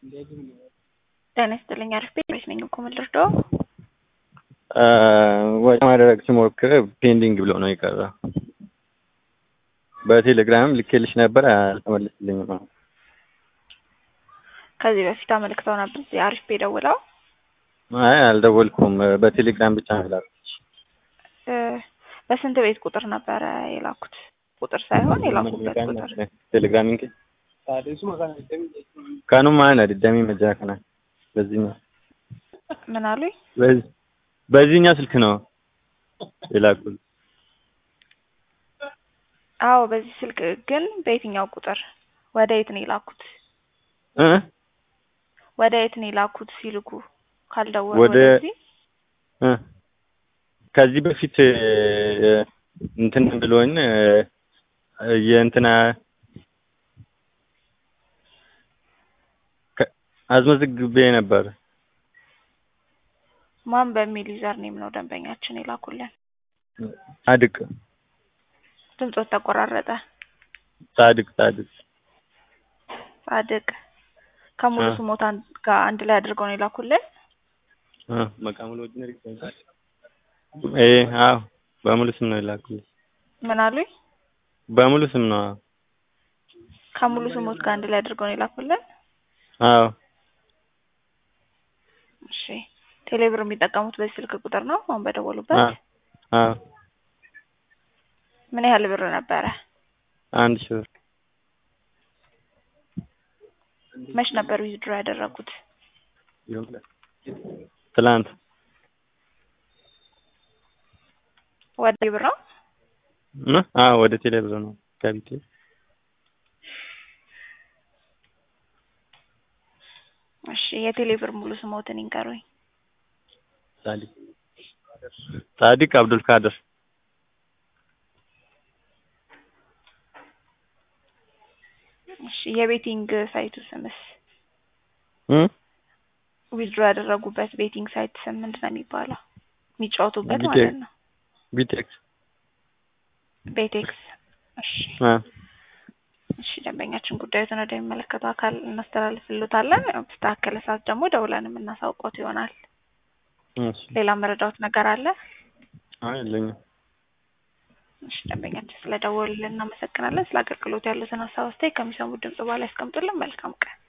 ጤና ይስጥልኝ አሪፍ ቤት ነኝ እኮ ምን ልርዳው? ወጪ ማድረግ ስሞክር ፔንዲንግ ብሎ ነው የቀረ። በቴሌግራም ልኬልሽ ነበር አልተመለስልኝም። አሁን ከዚህ በፊት አመልክተው ነበር እዚህ አሪፍ ቤት ደውለው አይ አልደወልኩም። በቴሌግራም ብቻ ነው የላኩት። እ በስንት ቤት ቁጥር ነበረ የላኩት? ቁጥር ሳይሆን የላኩበት ቁጥር ቴሌግራም እንጂ ካኑማ ነድደሚ መጃ ከና በዚህኛው ምን አሉኝ? በዚህ- በዚህኛው ስልክ ነው የላኩት። አዎ በዚህ ስልክ ግን በየትኛው ቁጥር ወደ የት ነው የላኩት? እ ወደ የት ነው የላኩት ሲልኩ ካልደወሉ ወደ- ወደዚህ እ ከዚህ በፊት እ፣ እንትን ብሎኝ እ፣ የእንትና ከ- አስመዝግቤ ነበር። ማን በሚል ዩዘር ኔም ነው ደንበኛችን የላኩልን? ጻድቅ ድምጾት ተቆራረጠ። ጻድቅ ጻድቅ ጻድቅ ከሙሉ እ። ስሞታ ጋር አንድ ላይ አድርገው ነው የላኩልን? እ፣ መቃሙል ወጅነሪ እ፣ አዎ በሙሉ ስም ነው የላኩት። ምን አሉኝ? በሙሉ ስም ነው። ከሙሉ ስሞት ጋር አንድ ላይ አድርገው ነው የላኩልን? አዎ እሺ ቴሌብር የሚጠቀሙት በዚህ ስልክ ቁጥር ነው አሁን በደወሉበት? አዎ አዎ ምን ያህል ብር ነበረ? አንድ ሺህ ብር መች ነበር ዊዝድሮ ያደረጉት? ትላንት ወደ ብር ነው? እ? አዎ ወደ ቴሌ ብር ነው ከቢቴ እሺ የቴሌብር ሙሉ ስሞትን ይንገሩኝ። ጻድቅ ጻድቅ አብዱል ካድር እሺ የቤቲንግ ሳይቱ ስምስ? እ ዊዝድሮ ያደረጉበት ቤቲንግ ሳይት ስም ምንድን ነው የሚባለው? የሚጫወቱበት ቢቴ- ማለት ነው። ቢቴክስ ቤቴክስ። እሺ አ እሺ ደንበኛችን ጉዳዩን ወደሚመለከተው አካል እናስተላልፍልዎታለን። በተስተካከለ ሰዓት ደግሞ ደውለን የምናሳውቆት ይሆናል። እሺ ሌላ መረዳዎት ነገር አለ? አይ የለኝም። እሺ ደንበኛችን ስለደወሉልን እናመሰግናለን። ስለ አገልግሎት ያሉትን ሀሳብ አስተያየት ከሚሰሙት ድምጽ በኋላ ያስቀምጡልን። መልካም ቀን